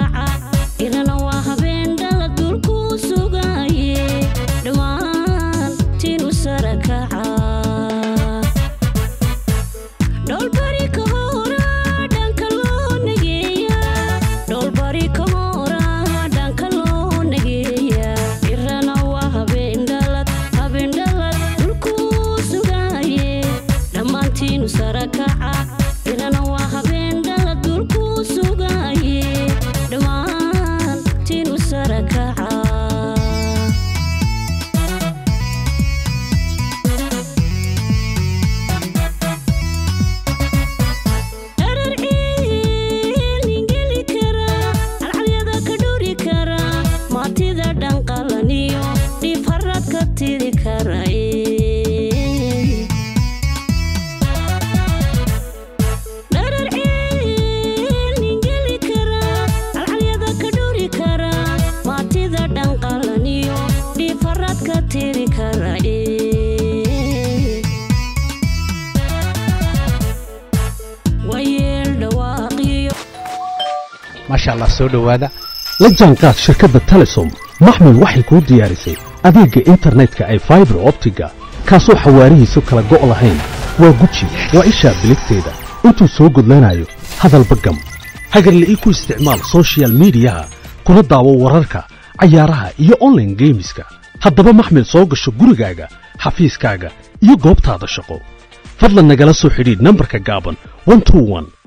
kaca irana waa habeen dhala dulku sugaye dhammaantiinu sara kaca dhoolbari ka hora dhanka loo nageeya dhoolbari ka hora dhanka loo nageeya irana waa habeen dhalad habeen dhalad dulku sugaye dhammaantiinu sara kaca irana waa habeen dhalad dulku sugaye dhammaantiinu sara kaca dharar ciilingeli kara alcalyada ka dhuri kara maatida dhanqalaniyo dhiib harad ka tiri kara dharar ciilingeli kara alcalyada ka dhuri kara maatida dhanqalaniyo dhiib harad ka tiri kara wayeel dhawaaqiyo maasha allah soo dhowaada la jaanqaad shirkadda telesom maxmil waxay kuu diyaarisay adeegga internetka ay faibar optiga kaasoo xawaarihiisu kala go' lahayn waa guji waa ishaa biligteeda intuu soo gudlanayo hadalba gam hagarle ii ku isticmaal soshiyal miidiyaha kuna daawo wararka cayaaraha iyo onlaine geemiska haddaba maxmil soo gasho gurigaaga xafiiskaaga iyo goobtaada shaqo fadlan nagala soo xidhiidh nambarka gaaban 121